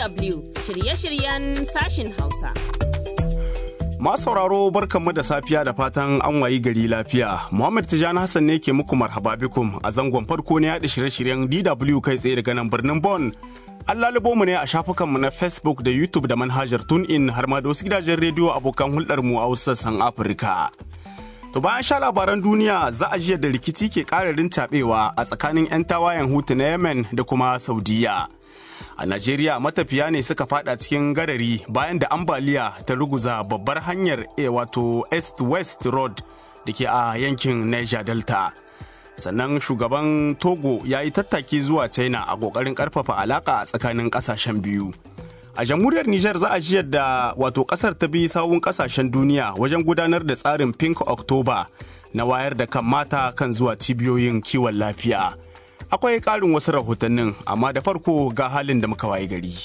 DW shirye-shiryen sashin Hausa. Masu sauraro barkanmu da safiya da fatan an wayi gari lafiya. Muhammad Tijani Hassan ne ke muku marhaba bikum a zangon farko na yaɗa shirye-shiryen DW kai tsaye daga nan birnin Bon. An lalubo mu ne a shafukanmu na Facebook da YouTube da manhajar TuneIn har ma da wasu gidajen rediyo abokan hulɗarmu a wasu sassan Afirka. To bayan sha labaran duniya za a jiya da rikici ke ƙararin caɓewa a tsakanin 'yan tawayen hutu na Yemen da kuma Saudiya. A Najeriya matafiya ne suka fada cikin garari bayan da ambaliya ta ruguza babbar hanyar e wato East-West Road da ke a yankin Niger Delta. Sannan shugaban Togo ya yi tattaki zuwa China a ƙoƙarin ƙarfafa alaƙa a tsakanin ƙasashen biyu. A jamhuriyar Nijar za a ji yadda wato kasar ta bi sawun kasashen duniya wajen gudanar da tsarin Pink October na wayar da kan mata kan zuwa cibiyoyin kiwon lafiya. Akwai ƙarin wasu rahotannin amma da farko ga halin da muka waye gari.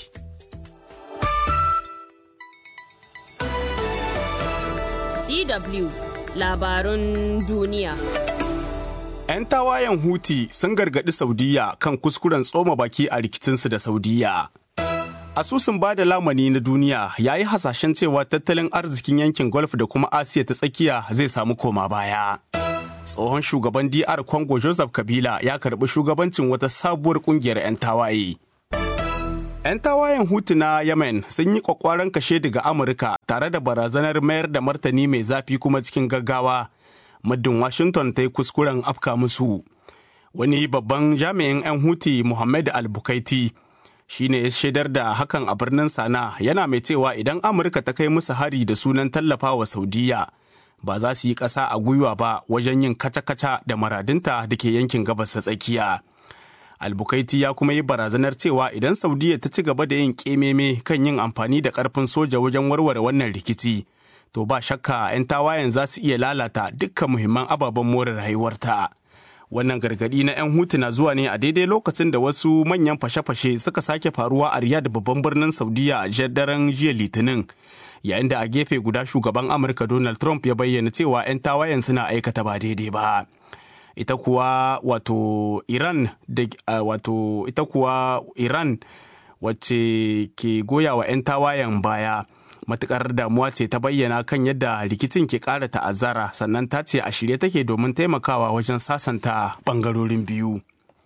DW labarun duniya. 'Yan tawayen Huti sun gargaɗi Saudiya kan kuskuren tsoma baki a rikicinsu da Saudiya. asusun ba da lamani na duniya ya yi hasashen cewa tattalin arzikin yankin golf da kuma asiya ta tsakiya zai samu koma baya tsohon shugaban dr congo joseph kabila ya karbi shugabancin wata sabuwar kungiyar 'yan tawaye 'yan tawayen hutu na yemen sun yi kwakwaran kashe daga amurka tare da barazanar mayar da martani mai zafi kuma cikin gaggawa muddin washington ta yi kuskuren afka musu wani babban jami'in 'yan huti muhammad al-bukaiti shi ne ya shaidar da hakan a birnin sana yana mai cewa idan amurka ta kai musu hari da sunan tallafa wa saudiya ba za su yi ƙasa a gwiwa ba wajen yin kaca-kaca da maradinta da ke yankin gabas ta tsakiya albukaiti ya kuma yi barazanar cewa idan saudiya ta ci gaba da yin ƙememe kan yin amfani da ƙarfin soja wajen warware wannan rikici to ba shakka 'yan tawayen za su iya lalata dukkan muhimman ababen more rayuwarta. wannan gargadi na 'yan hutu na zuwa ne a daidai lokacin da wasu manyan fashe-fashe suka sake faruwa a riyadh babban birnin saudiya a daren jiya litinin yayin da a gefe guda shugaban amurka donald trump ya bayyana cewa 'yan tawayen suna aikata ba daidai ba ita kuwa wato iran da wato ita kuwa iran wacce ke goya wa 'yan tawayen baya matukar damuwa ce ta bayyana kan yadda rikicin ke ƙara ta'azzara sannan ta ce a shirye take domin taimakawa wajen sasanta ɓangarorin biyu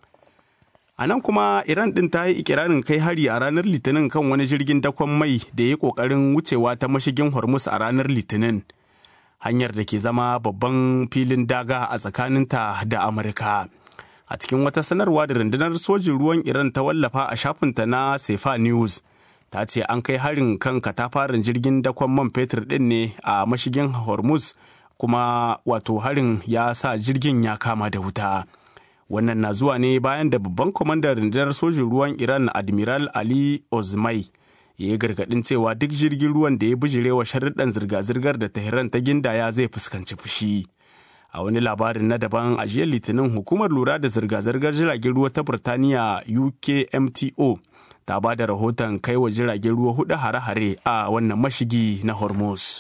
a nan kuma iran ɗin ta yi ikirarin kai hari a ranar litinin kan wani jirgin dakon mai da ya yi ƙoƙarin wucewa ta mashigin hormuz a ranar litinin hanyar da ke zama babban filin daga a tsakaninta da amurka a cikin wata sanarwa da rundunar sojin ruwan iran ta wallafa a shafinta na sefa news ta ce an kai harin kan katafaren jirgin dakon man fetur din ne a mashigin hormuz kuma wato harin ya sa jirgin ya kama da wuta wannan na zuwa ne bayan da babban kwamandan rundunar sojin ruwan iran admiral ali ozmai ya yi gargadin cewa duk jirgin ruwan da ya bijirewa sharuɗan zirga-zirgar da tehran ta gindaya zai fuskanci fushi a wani labarin na daban a jiya litinin hukumar lura da zirga-zirgar jiragen ruwa ta burtaniya ukmto ta ba da rahoton kai wa jiragen ruwa hudu hare-hare a wannan mashigi na hormuz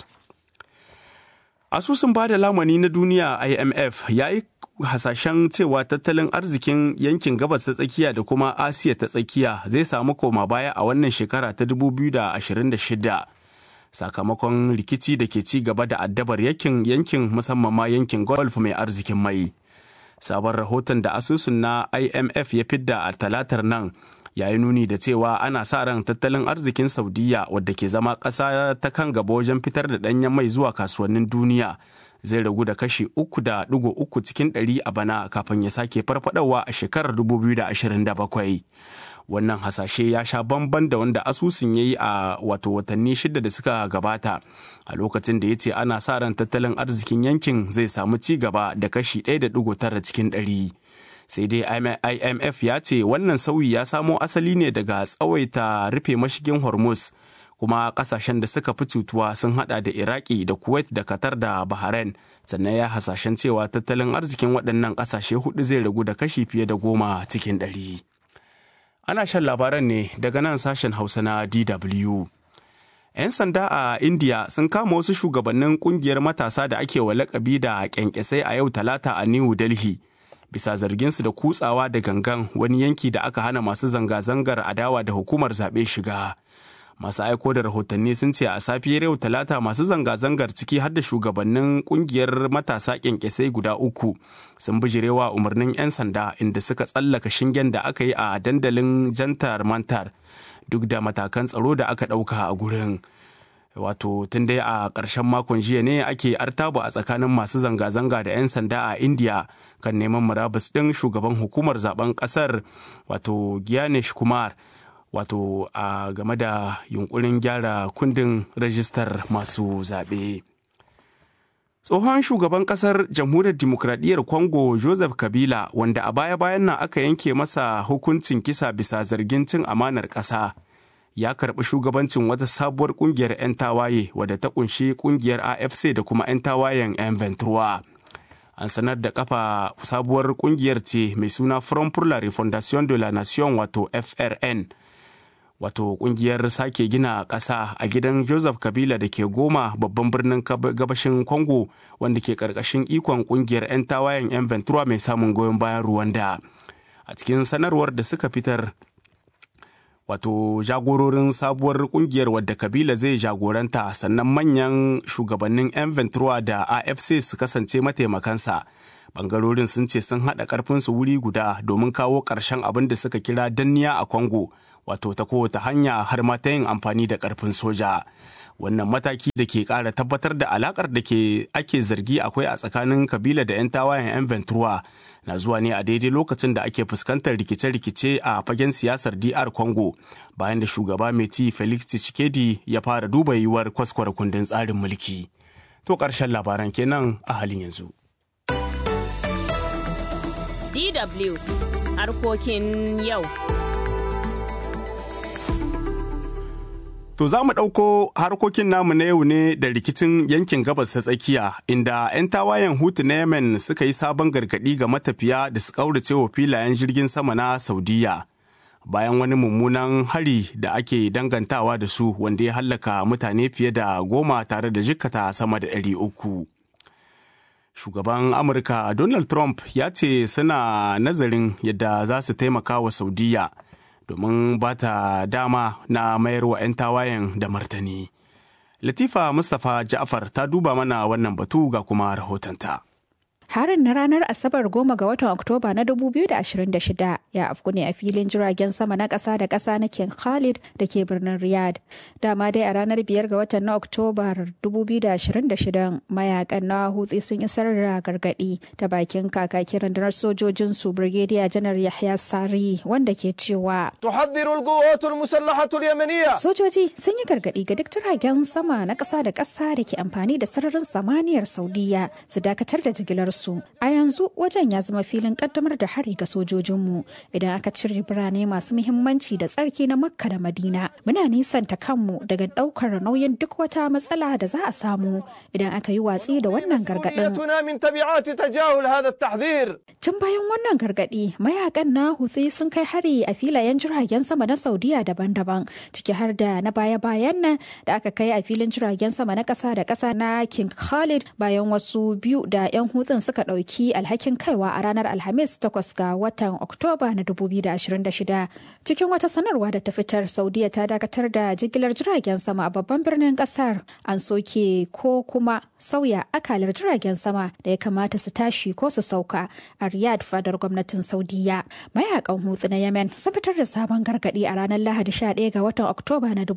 asusun ba da lamani na duniya imf ya yi hasashen cewa tattalin arzikin yankin gabas ta tsakiya da kuma asiya ta tsakiya zai samu koma baya a wannan shekara ta 2026 sakamakon rikici da ke ci gaba da addabar yankin yankin musamman ma yankin golf mai arzikin mai sabon rahoton da asusun na imf ya fidda a talatar nan ya yi nuni da cewa ana sa ran tattalin arzikin saudiya wadda ke zama ƙasa ta kan gaba wajen fitar da ɗanyen mai zuwa kasuwannin duniya zai ragu da kashi uku da ɗigo uku cikin ɗari a bana kafin ya sake farfadawa a shekarar 2027 wannan hasashe ya sha bamban da wanda asusun ya yi a wato watanni shida da suka gabata a lokacin da ya ce ana sa ran tattalin arzikin yankin zai samu ci gaba da kashi 1.9 cikin ɗari. sai dai imf ya ce wannan sauyi ya samo asali ne daga tsawaita rufe mashigin hormuz kuma kasashen da suka fi cutuwa sun hada da iraki da kuwait da qatar da bahrain sannan ya hasashen cewa tattalin arzikin waɗannan ƙasashe hudu zai ragu da kashi fiye da goma cikin ɗari ana shan labaran ne daga nan sashen hausa na dw 'yan sanda a india sun kama wasu shugabannin kungiyar matasa da ake wa lakabi da kyankyasai a yau talata a new delhi bisa zarginsu da kutsawa da gangan wani yanki da aka hana masu zanga-zangar adawa da hukumar zaɓe shiga masu aiko da rahotanni sun ce a safiyar yau talata masu zanga-zangar ciki har da shugabannin kungiyar matasa kyankyasai guda uku sun bijirewa umarnin 'yan sanda inda suka tsallaka shingen da aka yi a dandalin jantar mantar duk da matakan tsaro da aka ɗauka a gurin wato tun dai a ƙarshen makon jiya ne ake artabu a tsakanin masu zanga-zanga da 'yan sanda a india kan neman murabus ɗin shugaban hukumar zaben ƙasar wato Gyanesh kumar wato a game da yunkurin gyara kundin rajistar masu zaɓe. tsohon shugaban kasar jamhuriyar dimokuraɗiyyar congo joseph kabila wanda a baya-bayan nan aka yanke masa hukuncin kisa bisa zargin cin amanar ƙasa ya karɓi shugabancin wata sabuwar ƙungiyar 'yan tawaye wadda ta ƙunshi ƙungiyar afc da kuma 'yan tawayen 'yan ventura an sanar da kafa sabuwar ƙungiyar ce mai suna front pour la refondation de la nation wato frn wato kungiyar sake gina ƙasa a gidan joseph kabila da ke goma babban birnin gabashin congo wanda ke ƙarƙashin ikon kungiyar 'yan tawayen 'yan ventura mai samun goyon bayan ruwanda a cikin sanarwar da suka fitar wato jagororin sabuwar kungiyar wadda kabila zai jagoranta sannan manyan shugabannin 'yan ventura da afc su kasance mataimakansa bangarorin sun ce sun haɗa ƙarfinsu wuri guda domin kawo ƙarshen abin da suka kira danniya a congo wato ta kowace hanya har ma ta yin amfani da karfin soja wannan mataki da ke kara tabbatar da alakar da ke ake zargi akwai a tsakanin kabila da 'yan tawayen 'yan ventura na zuwa ne a daidai lokacin da ake fuskantar rikice-rikice a fagen siyasar dr congo bayan da shugaba mai ci felix tshisekedi ya fara duba yiwuwar kwaskwara kundin tsarin mulki to ƙarshen labaran kenan a halin yanzu dw harkokin yau To za mu ɗauko harkokin namu na yau ne da rikicin yankin gabas ta tsakiya inda 'yan tawayen hutu na Yemen suka yi sabon gargaɗi ga matafiya da su ƙaurace wa filayen jirgin sama na Saudiya. Bayan wani mummunan hari da ake dangantawa da su wanda ya hallaka mutane fiye da goma tare da jikkata sama da ɗari uku. Shugaban Amurka Donald Trump ya ce suna nazarin yadda za su taimaka wa Saudiya. domin ba ta dama na mayar wa 'yan tawayen da martani. Latifa Mustapha Ja'far ta duba mana wannan batu ga kuma rahotonta. Harin na ranar Asabar goma ga watan Oktoba na 2026 ya afku ne a filin jiragen sama na ƙasa da ƙasa na King Khalid da ke birnin Riyadh. Dama dai a ranar biyar ga watan na Oktoba 2026 mayakan na hutsi sun isar da gargaɗi ta bakin kakakin rundunar sojojin su Brigadier Janar Yahya Sari wanda ke cewa تحذر القوات المسلحة اليمنية Sojoji sun yi gargaɗi ga duk jiragen sama na ƙasa da ƙasa da ke amfani da sararin samaniyar Saudiya su dakatar da jigilarsu. A yanzu wajen ya zama filin ƙaddamar da hari ga sojojinmu idan aka cire birane masu muhimmanci da tsarki na Makka da Madina. Muna nisanta kanmu daga ɗaukar nauyin duk wata matsala da za a samu idan aka yi watsi da wannan gargaɗin. مسؤوليتنا من تبعات تجاهل هذا التحذير Tun bayan wannan gargaɗi, mayakan na Houthi sun kai hari a filayen jiragen sama na Saudiya daban-daban, ciki har da na baya-bayan nan da aka kai a filin jiragen sama na ƙasa da ƙasa na King Khalid bayan wasu biyu da 'yan hutun suka ɗauki alhakin kaiwa a ranar Alhamis 8 ga watan Oktoba na 2026. Cikin wata sanarwa da ta fitar, Saudiya ta dakatar da jigilar jiragen sama a babban birnin ƙasar. An soke ko kuma sauya akalar jiragen sama da ya kamata su tashi ko su sauka a Riyadh fadar gwamnatin Saudiya. Mayakan hutsu na Yemen sun fitar da sabon gargadi a ranar Lahadi 11 ga watan Oktoba na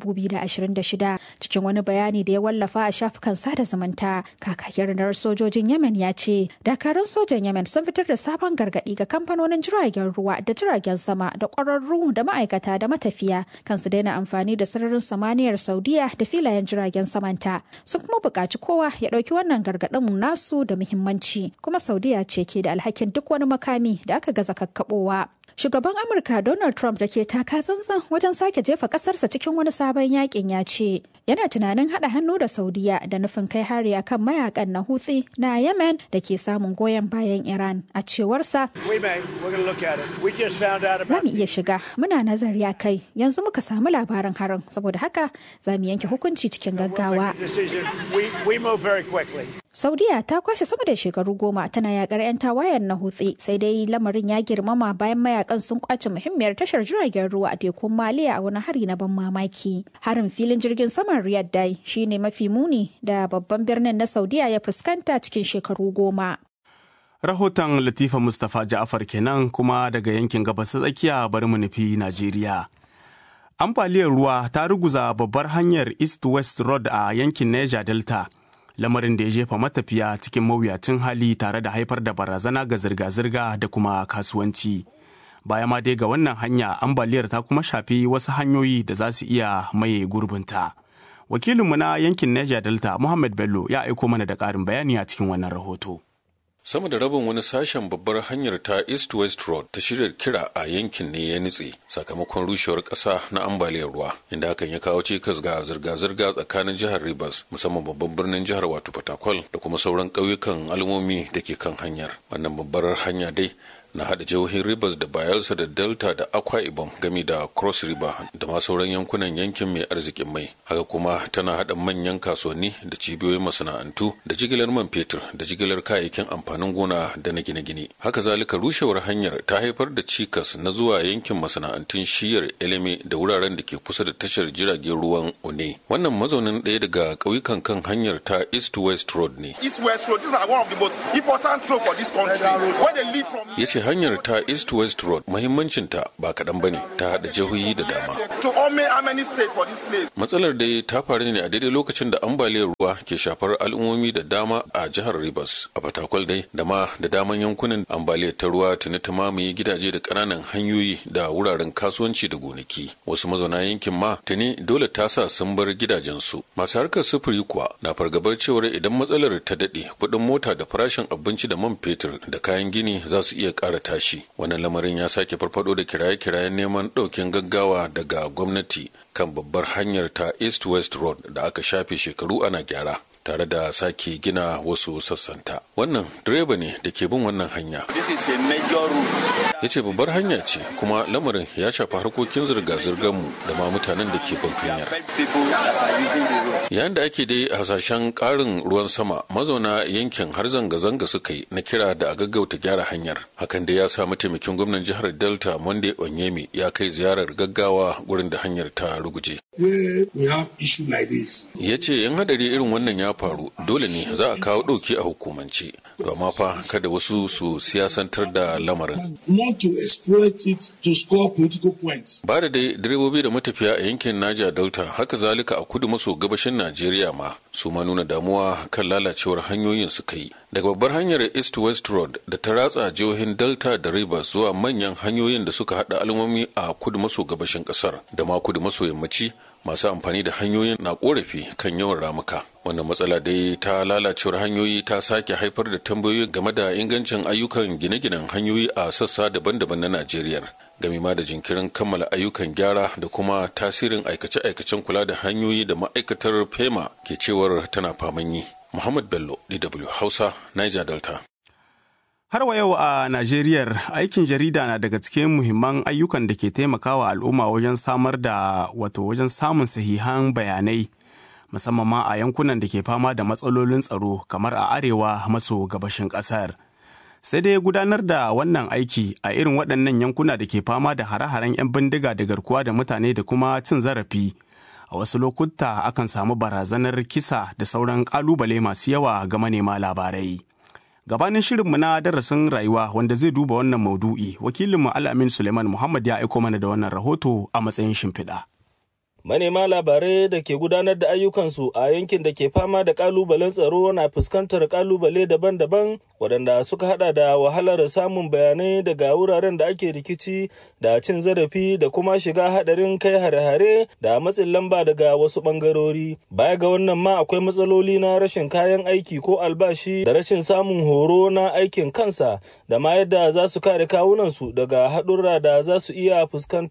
2026 cikin wani bayani da ya wallafa a shafukan sada zumunta. Kakakin rundunar sojojin Yemen ya ce dakarun sojan Yemen sun fitar da sabon gargadi ga kamfanonin jiragen ruwa da jiragen sama da ƙwararru da ma'aikata da matafiya kan su daina amfani da sararin samaniyar Saudiya da filayen jiragen samanta. Sun kuma buƙaci kowa ya ɗauki wannan gargaɗin nasu da muhimmanci kuma Saudiya ce ke da alhakin duk wani makami da aka gaza kakkaɓowa. Shugaban Amurka Donald Trump da ke taka tsantsan wajen sake jefa kasarsa cikin wani sabon yakin ya ce yana tunanin haɗa hannu da Saudiya da nufin kai hari akan mayakan na Houthi na Yemen da ke samun goyon bayan Iran a cewarsa. We may. We're going to look at it. We just found out Za about mu iya shiga muna nazari a kai yanzu muka samu labarin harin saboda haka za mu yanke hukunci cikin gaggawa. the decision. We, we move very quickly. Saudiya ta kwashe sama da shekaru goma tana yakar 'yan tawayen na hutsi sai dai lamarin ya girmama bayan mayakan mayakan sun kwace muhimmiyar tashar jiragen ruwa a tekun maliya a wani hari na ban mamaki harin filin jirgin saman riyadh dai shine mafi muni da babban birnin na saudiya ya fuskanta cikin shekaru goma rahoton latifa mustapha ja'afar kenan kuma daga yankin gabas tsakiya bari mu nufi najeriya ambaliyar ruwa ta ruguza babbar hanyar east west road a yankin niger delta lamarin da ya jefa matafiya cikin mawuyacin hali tare da haifar da barazana ga zirga-zirga da kuma kasuwanci baya ma dai ga wannan hanya ambaliyar ta kuma shafi wasu hanyoyi da za su iya maye gurbinta wakilinmu na yankin niger delta muhammad bello ya aiko mana da ƙarin bayani a cikin wannan rahoto sama da rabin wani sashen babbar hanyar ta east west road ta shirya kira a yankin ne ya nutse sakamakon rushewar ƙasa na ambaliyar ruwa inda hakan ya kawo cikas ga zirga-zirga tsakanin jihar rivers musamman babban birnin jihar wato fatakwal da kuma sauran ƙauyukan al'ummomi da ke kan hanyar wannan babbar hanya dai na hada jihohin Rivers da Bayelsa da Delta da Akwa Ibom gami da Cross River da ma sauran yankunan yankin mai arzikin mai. Haka kuma tana hada manyan kasuwanni da cibiyoyin masana'antu da jigilar man fetur da jigilar kayayyakin amfanin gona da na gine-gine. Haka zalika rushewar hanyar ta haifar da cikas na zuwa yankin masana'antun shiyar Eleme da wuraren da ke kusa da tashar jiragen ruwan One. Wannan mazaunin ɗaya daga ƙauyukan kan hanyar ta East West Road ne. East West Road, these are one of the most important roads for this country. Where they leave from ya ce hanyar ta east west road muhimmancinta ba kaɗan ba ne ta haɗa jihohi da dama to only how many states for this place. matsalar dai ta faru ne a daidai lokacin da ambaliyar ruwa ke shafar al'ummomi da dama a jihar rivers a fatakwal dai da ma da daman yankunan ambaliyar ta ruwa tuni ta mamaye gidaje da ƙananan hanyoyi da wuraren kasuwanci da gonaki wasu mazauna yankin ma tuni dole ta sa sun bar gidajensu masu harkar sufuri kuwa na fargabar cewar idan matsalar ta daɗe kuɗin mota da farashin abinci da man fetur da kayan gini za su iya ƙara tashi wannan lamarin ya sake farfado da kiraye-kirayen neman ɗaukin gaggawa daga gwamnati kan babbar hanyar ta east west road da aka shafe shekaru ana gyara tare da sake gina wasu sassanta wannan direba ne da ke bin wannan hanya This is a major route. ya ce babbar hanya ce kuma lamarin ya shafi harkokin zirga-zirgar mu da ma mutanen da ke bin hanyar Affect people that are using the road. yayin da ake dai hasashen karin ruwan sama mazauna yankin har zanga-zanga suka yi na kira da a gaggauta gyara hanyar hakan da ya sa mataimakin gwamnan jihar delta monday onyemi ya kai ziyarar gaggawa gurin da hanyar ta ruguje where we have issue like this. ya ce yan hadari irin wannan ya faru dole ne za a kawo ɗauki a hukumance amma fa kada wasu su siyasantar da lamarin Not to exploit it to score political points. ba da dai direbobi da matafiya a yankin Naja Delta haka zalika a kudu maso gabashin Najeriya ma su ma nuna damuwa kan lalacewar hanyoyin suka yi. Daga babbar hanyar East West Road da ta ratsa jihohin Delta da Rivers zuwa manyan hanyoyin da suka haɗa al'ummomi a kudu maso gabashin ƙasar da ma kudu maso yammaci masu amfani da hanyoyin na korafi kan yawan ramuka wannan matsala dai ta lalacewar hanyoyi ta sake haifar da tambayoyi game da ingancin ayyukan gine-ginen hanyoyi a sassa daban-daban na najeriya game ma da jinkirin kammala ayyukan gyara da kuma tasirin aikace-aikacen kula da hanyoyi da ma'aikatar fema ke cewar tana faman yi muhammad bello dw hausa niger delta Har wa yau a Najeriya aikin jarida na daga cikin muhimman ayyukan da ke taimakawa al'umma wajen samar da wato wajen samun sahihan bayanai musamman ma a yankunan da ke fama da matsalolin tsaro kamar a arewa maso gabashin ƙasar. Sai dai gudanar da wannan aiki a irin waɗannan yankuna da ke fama da hare-haren 'yan bindiga da garkuwa da mutane da kuma cin zarafi. A wasu lokuta akan samu barazanar kisa da sauran ƙalubale masu yawa ga manema labarai. gabanin shirinmu na darasin rayuwa wanda zai duba wannan maudu'i wakilinmu al'amin suleiman muhammad ya aiko mana da wannan rahoto a matsayin shimfiɗa. Manema labarai da ke gudanar da ayyukansu a yankin da ke fama da kalubalen tsaro na fuskantar kalubale daban-daban waɗanda suka hada da wahalar samun bayanai daga wuraren da ake rikici da cin zarafi da kuma shiga hadarin kai hare-hare da matsin lamba daga wasu ɓangarori. Baya ga wannan ma akwai matsaloli na rashin kayan aiki ko albashi da rashin samun horo na aikin kansa da ma yadda za su kare kawunansu daga haɗurra da za su iya fuskanta.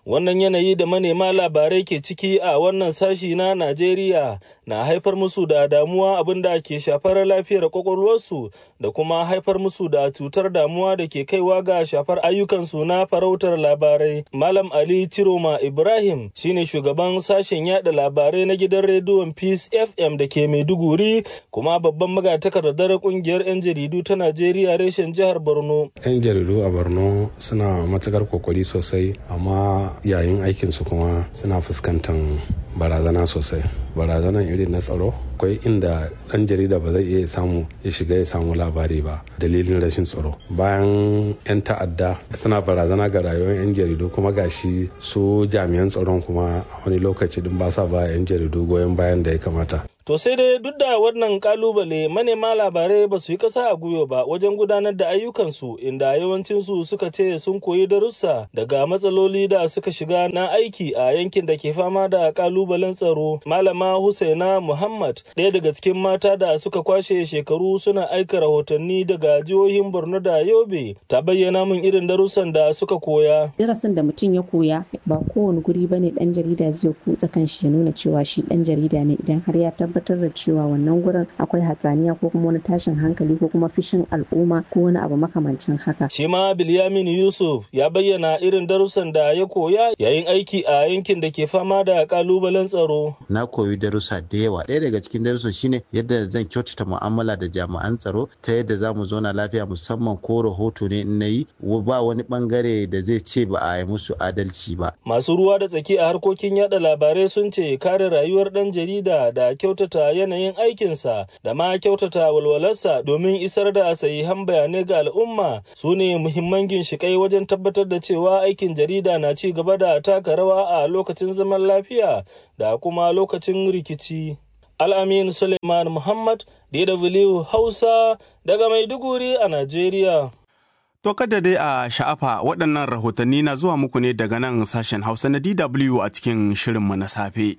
wannan yanayi da manema labarai ke ciki a wannan sashi na najeriya na haifar musu da damuwa abin da ke shafar lafiyar kwakwalwarsu da kuma haifar musu da cutar damuwa da ke kaiwa ga shafar ayyukansu na farautar labarai malam ali ciroma ibrahim shine shugaban sashen yada labarai na gidan rediyon peace fm da ke maiduguri kuma babban magatakardar kungiyar 'yan jaridu ta najeriya reshen jihar borno 'yan jaridu a borno suna matukar kokari sosai amma yayin aikinsu kuma suna fuskantar barazana sosai barazanan irin na tsaro akwai inda dan jarida ba zai iya samu ya shiga ya samu labari ba dalilin rashin tsaro bayan 'yan ta'adda suna barazana ga rayuwar 'yan jaridu kuma gashi su jami'an tsaron kuma wani lokaci din ba sa ba 'yan jaridu goyon bayan da ya kamata To sai dai duk da wannan kalubale manema labarai ba su yi ƙasa a gwiwa ba wajen gudanar da ayyukansu inda yawancinsu suka ce sun koyi darussa daga matsaloli da suka shiga na aiki a yankin da ke fama da kalubalen tsaro. Malama Husaina Muhammad ɗaya daga cikin mata da suka kwashe shekaru suna aika rahotanni daga jihohin Borno da Yobe ta bayyana min irin darussan da suka koya. Darasin da mutum ya koya ba kowane guri bane dan jarida zai kutsa kanshi ya nuna cewa shi dan jarida ne idan har ya tabbatar da cewa wannan gurin akwai hatsaniya ko kuma wani tashin hankali ko kuma fishin al'umma ko wani abu makamancin haka. Shi ma Bilyamin Yusuf ya bayyana irin darussan da ya koya yayin aiki a yankin da ke fama da kalubalen tsaro. Na koyi darussa da yawa. Ɗaya daga cikin darussan shine yadda zan kyautata mu'amala da jami'an tsaro ta yadda za mu zauna lafiya musamman ko rahoto ne in na yi ba wani bangare da zai ce ba a yi musu adalci ba. Masu ruwa da tsaki a harkokin yada labarai sun ce kare rayuwar ɗan jarida da kyautata yanayin aikinsa da ma kyautata walwalarsa domin isar da sahihan bayanai ga al'umma su ne muhimman ginshiƙai wajen tabbatar da cewa aikin jarida na ci gaba da taka rawa a lokacin zaman lafiya da kuma lokacin rikici. Al'amin Suleiman Muhammad, DW Hausa, daga Maiduguri a Najeriya. To kada dai a sha'afa waɗannan rahotanni na zuwa muku ne daga nan sashen Hausa na DW a cikin shirinmu na safe.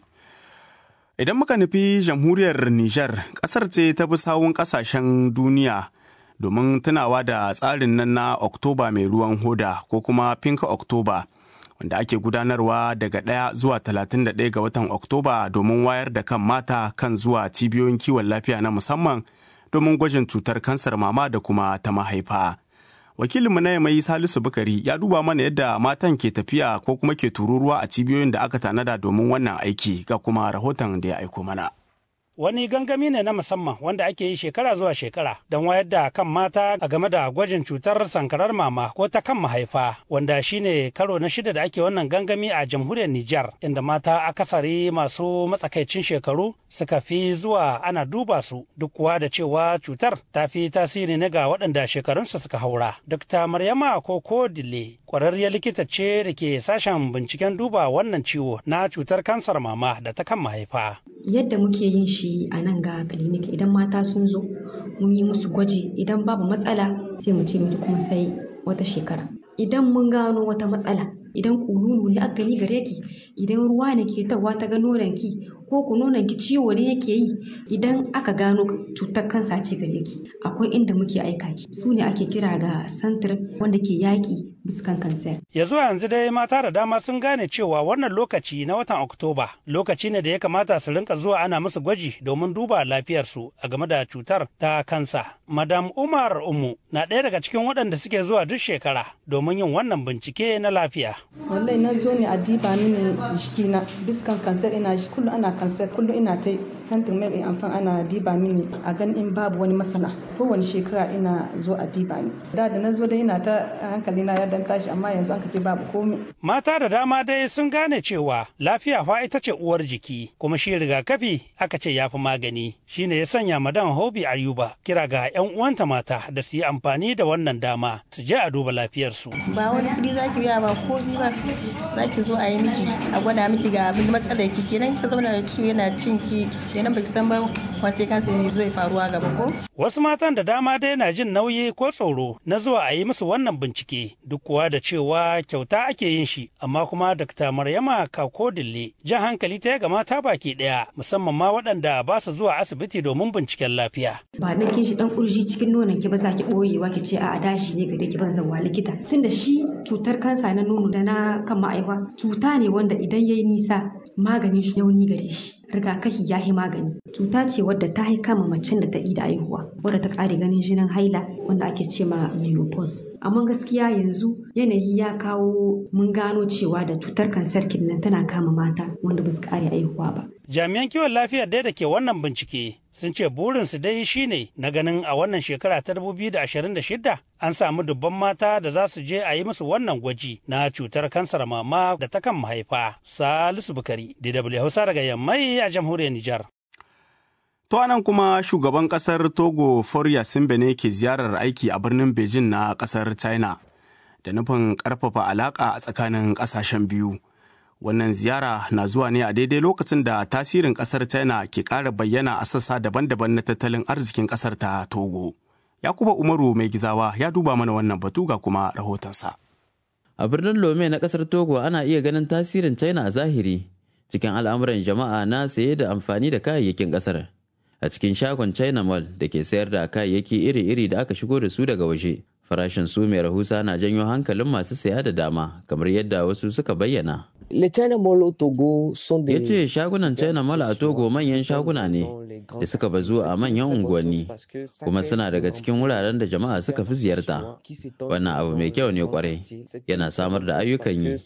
Idan muka nufi jamhuriyar Nijar, ƙasar ce ta bi sawun ƙasashen duniya domin tunawa da tsarin nan na Oktoba mai ruwan hoda ko kuma Pink Oktoba, wanda ake gudanarwa daga ɗaya zuwa 31 ga watan Oktoba domin wayar da kan mata kan zuwa cibiyoyin kiwon lafiya na musamman domin gwajin cutar kansar mama da kuma ta mahaifa. wakilinmu na mai salisu bukari ya duba mana yadda matan ke tafiya ko kuma ke tururuwa a cibiyoyin da aka tanada domin wannan aiki ga kuma rahoton da ya aiko mana Wani gangami ne na musamman wanda ake yi shekara zuwa shekara don wayar da kan mata a game da gwajin cutar sankarar mama ko ta kan mahaifa wanda shine karo na shida da ake wannan gangami a jamhuriyar Nijar inda mata akasari masu matsakaicin shekaru suka fi zuwa ana duba su duk kuwa da cewa cutar ta fi tasiri ne ga waɗanda shekarunsu suka haura. Dr. Maryama Koko Dile ƙwararriyar likita ce da ke sashen binciken duba wannan ciwo na cutar kansar mama da ta kan mahaifa. Yadda muke yin shi a nan ga clinic idan mata sun zo mun yi musu gwaji idan babu matsala sai mu ce miki kuma sai wata shekara. Idan mun gano wata matsala idan kululu ne aka gani gare ki idan ruwa ne ke tawa ta ga nonon ki ko ku nonon ki ciwo ne yake yi idan aka gano cutar kansa ce gare ki akwai inda muke aika ki su ne ake kira ga santir wanda ke yaƙi biskan kansa. Ya zuwa yanzu dai mata da dama sun gane cewa wannan lokaci na watan Oktoba lokaci ne da ya kamata su rinka zuwa ana musu gwaji domin duba lafiyarsu a game da cutar ta kansa. Madam Umar Umu na ɗaya daga cikin waɗanda suke zuwa duk shekara domin yin wannan bincike na lafiya. Wallahi na zo ne a diba mini jikina biskan kansar ina kullum ana kansar kullum ina ta santin mai amfan ana diba mini a gan in babu wani matsala kowane shekara ina zo a diba ni. Da da na zo da ina ta hankali na ya dan tashi amma yanzu an kace babu komai. Mata da dama dai sun gane cewa lafiya fa ita ce uwar jiki kuma shi rigakafi aka ce yafi magani shine ya sanya madan Hobi Ayuba kira ga 'yan uwanta mata da su yi amfani da wannan dama su je a duba lafiyarsu. Ba wani kuɗi zaki biya ba komi ba zaki zo a yi miki a gwada miki ga abin matsalar ki kenan ki zauna da ciwo yana cin ki kenan baki san ba wasu kansa ne zai faruwa gaba ko. Wasu matan da dama dai na jin nauyi ko tsoro na zuwa a yi musu wannan bincike duk kuwa da cewa kyauta ake yin shi amma kuma Dr. Maryama Kako Dille jan hankali ta ga mata baki daya musamman ma waɗanda ba su zuwa asibiti domin binciken lafiya. Ba na kin shi dan kurji cikin nonon ki ba za ki boyewa ki ce a dashi ne ga ki ban zawa likita tunda shi cutar kansa na nono da na kan ma'aifa cuta ne wanda idan yayi nisa maganin shi yauni gare shi rigakafi ya yi magani cuta ce wadda ta yi kama macen da ta yi da aihuwa wadda ta kare ganin jinin haila wanda ake ce ma menopause amma gaskiya yanzu yanayi ya kawo mun gano cewa da cutar kansar nan tana kama mata wanda ba su kare aihuwa ba Jami'an kiwon lafiyar dai da ke wannan bincike sun ce burinsu dai shine na ganin a wannan shekara ta 2026 an samu dubban mata da za su je a yi musu wannan gwaji na cutar kansar mama da ta kan mahaifa. Salisu Bukari, DW Hausa daga Yammai a jamhuriyar Nijar. To anan kuma shugaban kasar Togo Forya Simbene ke ziyarar aiki a birnin Beijing na kasar China da nufin karfafa alaka a tsakanin kasashen biyu. Wannan ziyara na zuwa ne a daidai lokacin da tasirin kasar China ke ƙara bayyana a sassa daban-daban na tattalin arzikin kasar ta Togo. Yakuba Umaru mai gizawa ya duba mana wannan batu ga kuma rahotonsa. A birnin Lome na kasar Togo ana iya ganin tasirin China a zahiri cikin al'amuran jama'a na saye da amfani da kayayyakin kasar. A cikin shagon China Mall da ke sayar da kayayyaki iri-iri da aka shigo da su daga waje. Farashin su mai rahusa na janyo hankalin masu saya da dama kamar yadda wasu suka bayyana. Le China Mall au Togo sont des... Ya ce shagunan China Mall a Togo manyan shaguna ne da suka bazu a manyan unguwanni kuma suna daga cikin wuraren da jama'a suka fi ziyarta. Wannan abu mai kyau ne kwarai yana samar da ayyukan yi.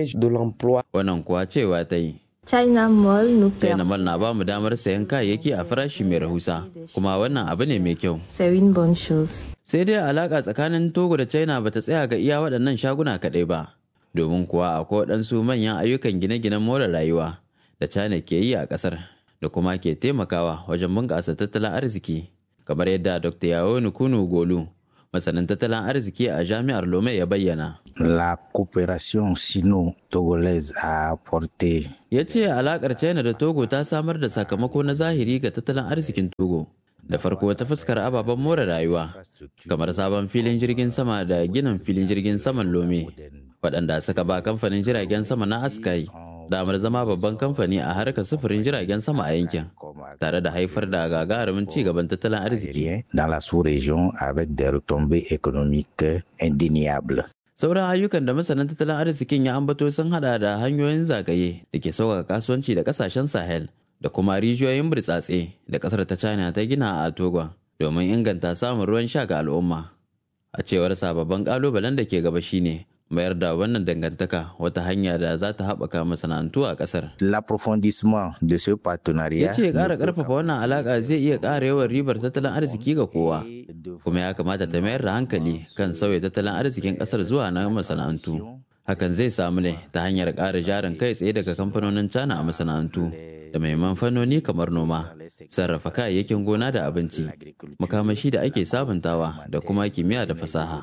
Wannan kuwa cewa ta yi. China Mall China Mall na ba mu damar sayan kayayyaki a farashi mai rahusa kuma wannan abu ne mai kyau. Sewing bon shoes. Sai dai alaka tsakanin Togo da China bata tsaya ga iya waɗannan shaguna kaɗai ba. domin kuwa akwai waɗansu manyan ayyukan gine-ginen more rayuwa da China ke yi a ƙasar da kuma ke taimakawa wajen bunƙasa tattalin arziki kamar yadda Dr. Yawo Nukunu Golu masanin tattalin arziki a jami'ar Lome ya bayyana. La coopération sino-togolaise a apporté. Ya ce alaƙar China da Togo ta samar da sakamako na zahiri ga tattalin arzikin Togo. da farko ta fuskar ababen more rayuwa kamar sabon filin jirgin sama da ginin filin jirgin saman lome waɗanda suka ba kamfanin jiragen sama na askai damar zama babban kamfani a harkar sufurin jiragen sama a yankin tare da haifar da gagarumin ci gaban tattalin arziki dans la sous-région avec des retombées économiques indéniables sauran ayyukan da masanan tattalin arzikin ya ambato sun hada da hanyoyin zagaye da ke sauƙaƙa kasuwanci da ƙasashen sahel da kuma rijiyoyin burtsatse da kasar ta china ta gina a togon domin inganta samun ruwan sha ga al'umma a cewar sababbin kalubalen da ke gaba shine mayar da wannan dangantaka wata hanya da za ta haɓaka masana'antu a ƙasar. L'approfondissement de ce partenariat. Ya ce ƙara ƙarfafa wannan alaƙa zai iya ƙara yawan ribar tattalin arziki ga kowa, kuma ya kamata ta mayar da hankali kan sauya tattalin arzikin ƙasar zuwa na masana'antu. Hakan zai samu ne ta hanyar ƙara jarin kai tsaye daga kamfanonin China a masana'antu. da maiman fannoni kamar noma sarrafa kayayyakin gona da abinci makamashi da ake sabuntawa da kuma kimiyya da fasaha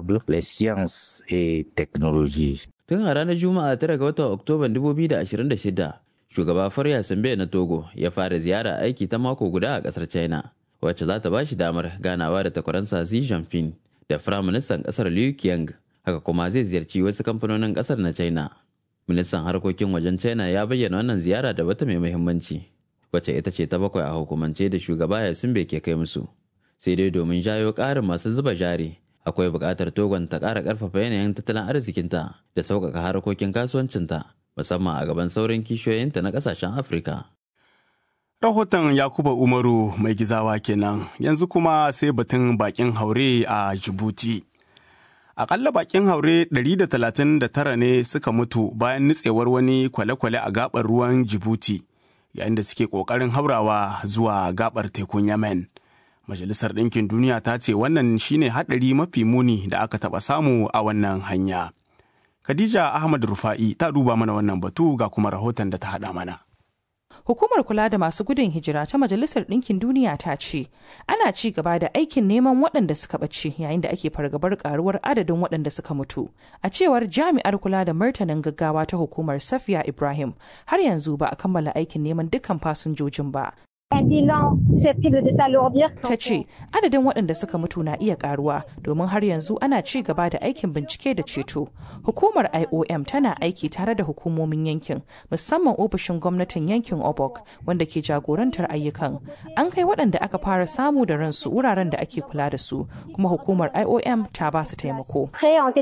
tun a ranar juma'a tara ga watan oktoban 2026 shugaba farya sambe na togo ya fara ziyara aiki ta mako guda a kasar china wacce za ta ba shi damar ganawa da takwaransa xi jinping da firaministan kasar liu qiang haka kuma zai ziyarci wasu kamfanonin kasar na china ministan harkokin wajen china ya bayyana wannan ziyara da wata mai muhimmanci wacce ita ce ta bakwai a hukumance da shugaba ya sumbe ke kai musu sai dai domin jayo ƙarin masu zuba jari akwai buƙatar togon ta ƙara ƙarfafa yanayin tattalin arzikinta da sauƙaƙa harkokin kasuwancinta musamman a gaban sauran kishiyoyinta na ƙasashen afirka rahoton yakuba umaru mai gizawa kenan yanzu kuma sai batun bakin haure a jibuti Akalla bakin haure 139 ne suka mutu bayan nutsewar wani kwale-kwale a gabar ruwan Jibuti yayin da suke ƙoƙarin haurawa zuwa gabar tekun Yemen. Majalisar Ɗinkin Duniya ta ce wannan shine haɗari mafi muni da aka taɓa samu a wannan hanya. Khadija Ahmad Rufa'i ta duba mana wannan batu ga kuma rahoton da ta haɗa mana. Hukumar kula da masu gudun hijira ta Majalisar Ɗinkin Duniya ta ce ana ci gaba da aikin neman waɗanda suka ɓace yayin da ake fargabar karuwar adadin waɗanda suka mutu. A cewar jami'ar kula da martanin gaggawa ta hukumar Safiya Ibrahim har yanzu ba a kammala aikin neman dukkan fasinjojin ba Ta ce adadin waɗanda suka mutu na iya karuwa domin har yanzu ana ci gaba da aikin bincike da ceto. Hukumar IOM tana aiki tare da hukumomin yankin musamman ofishin gwamnatin yankin Obok wanda ke jagorantar ayyukan. An kai waɗanda aka fara samu da ransu wuraren da ake kula da su kuma hukumar IOM ta ba su taimako.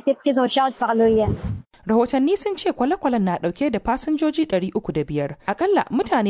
rahotanni sun ce kwale-kwalen na dauke da fasinjoji 305 akalla mutane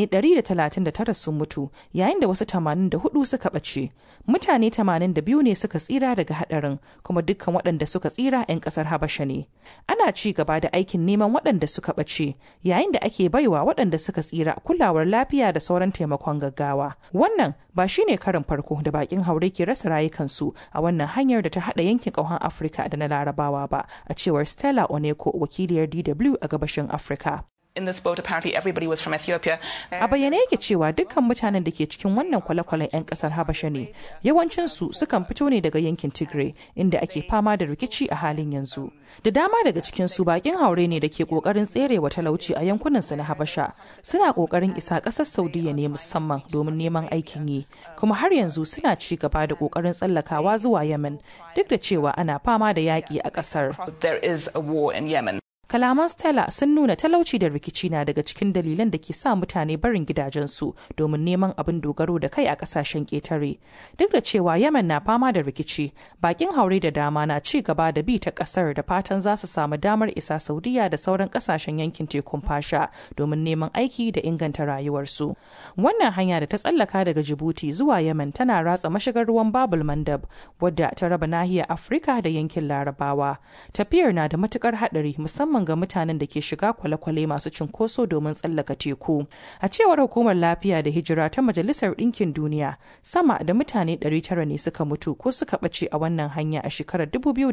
139 sun mutu yayin da wasu 84 suka ɓace mutane 82 ne suka tsira daga hadarin kuma dukkan waɗanda suka tsira 'yan ƙasar habasha ne ana ci gaba da aikin neman waɗanda suka ɓace yayin da ake baiwa waɗanda suka tsira kulawar lafiya da sauran taimakon gaggawa wannan ba shine karin farko da bakin haure ke rasa rayukansu a wannan hanyar da ta haɗa yankin ƙauhan afirka da na larabawa ba a cewar stella oneko wakiliyar DW a gabashin Afirka. In this boat, apparently everybody was from Ethiopia. A bayyane yake cewa dukkan mutanen da ke cikin wannan kwale-kwalen 'yan kasar Habasha ne. Yawancinsu sukan fito ne daga yankin Tigray, inda ake fama da rikici a halin yanzu. Da dama daga cikinsu bakin haure ne da ke kokarin tserewa talauci a yankunansu na Habasha. Suna kokarin isa kasar Saudiya ne musamman domin neman aikin yi, kuma har yanzu suna ci gaba da kokarin tsallakawa zuwa Yemen, duk da cewa ana fama da yaƙi a ƙasar. There is a war in Yemen. Kalaman Stella sun nuna talauci da rikici na daga cikin dalilan da ke sa mutane barin gidajensu domin neman abin dogaro da kai a kasashen ƙetare. Duk da cewa Yemen na fama da rikici, bakin haure da dama na ci gaba da bi ta ƙasar da fatan za su samu damar isa Saudiya da sauran ƙasashen yankin tekun fasha domin neman aiki da inganta rayuwarsu. Wannan hanya da ta tsallaka daga Djibouti zuwa Yemen tana ratsa mashigar ruwan Babul Mandab wadda ta raba nahiyar Afirka da yankin Larabawa. Tafiyar na da matukar haɗari musamman musamman ga mutanen da ke shiga kwale-kwale masu cunkoso domin tsallaka teku. A cewar hukumar lafiya da hijira ta Majalisar Ɗinkin Duniya, sama da mutane 900 ne suka mutu ko suka ɓace a wannan hanya a shekarar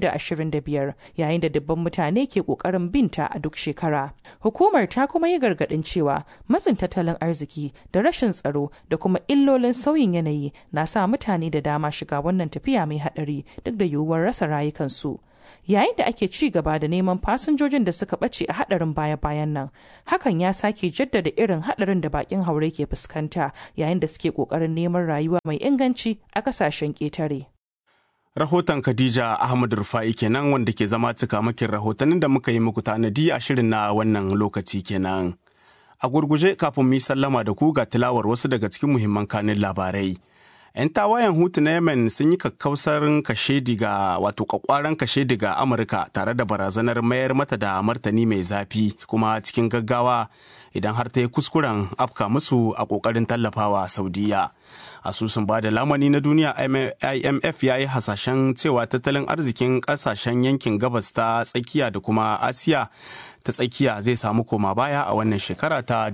2025 yayin da dubban mutane ke ƙoƙarin binta a duk shekara. Hukumar ta kuma yi gargaɗin cewa matsin tattalin arziki da rashin tsaro da kuma illolin sauyin yanayi na sa mutane da dama shiga wannan tafiya mai haɗari duk da yiwuwar rasa rayukansu. yayin da ake ci gaba da neman fasinjojin da suka ɓace a haɗarin baya-bayan nan hakan ya sake jaddada irin haɗarin da bakin haure ke fuskanta yayin da suke ƙoƙarin neman rayuwa mai inganci a ƙasashen ƙetare. Rahoton Khadija Ahmad Rufa'i kenan wanda ke zama cikamakin rahotannin da muka yi muku tanadi a shirin na wannan lokaci kenan. A gurguje kafin mu yi sallama da ku ga tilawar wasu daga cikin muhimman kanin labarai. 'yan tawayen hutu na yemen sun yi kakkausarin kashe diga wato kwakwaran kashe diga amurka tare da barazanar mayar mata da martani mai zafi kuma cikin gaggawa idan har ta yi kuskuren afka musu a kokarin tallafawa saudiya asusun ba da lamani na duniya imf ya yi hasashen cewa tattalin arzikin kasashen yankin gabas ta tsakiya da kuma asiya ta tsakiya zai samu koma baya a wannan shekara ta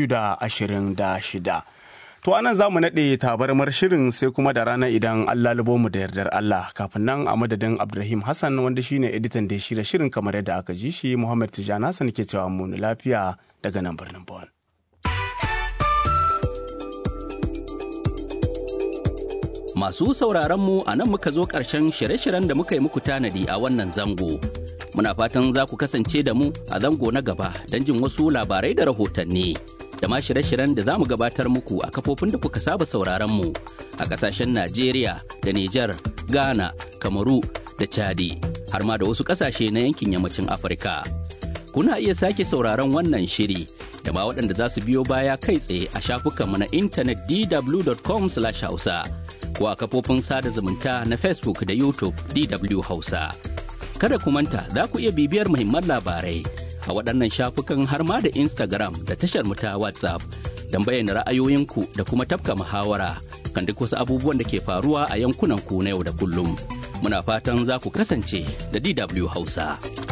2026 To anan za mu naɗe tabarmar shirin sai kuma da rana idan Allah lubo mu da yardar Allah kafin nan a madadin Abdulrahim Hassan wanda shine editan da shirya shirin kamar yadda aka ji shi Muhammad Tijjani Hassan ke cewa mu lafiya daga nan birnin Bon. Masu sauraron mu a nan muka zo ƙarshen shirye-shiryen da muka yi muku tanadi a wannan zango. Muna fatan za ku kasance da mu a zango na gaba don jin wasu labarai da rahotanni. da ma shirye-shiryen da za mu gabatar muku a kafofin da kuka saba sauraron mu a kasashen Najeriya da Nijar, Ghana, Kamaru da Chadi har ma da wasu kasashe na yankin yammacin Afirka. Kuna iya sake sauraron wannan shiri da ma waɗanda za su biyo baya kai tsaye a shafukanmu na intanet dw.com/hausa ko a kafofin sada zumunta na Facebook da YouTube DW Hausa. Kada ku manta za ku iya bibiyar muhimman labarai a waɗannan shafukan har ma da Instagram da tashar mu ta WhatsApp don bayyana ra'ayoyinku da kuma tafka muhawara kan duk wasu abubuwan da ke faruwa a yankunan ku na yau da kullum. Muna fatan za ku kasance da DW Hausa.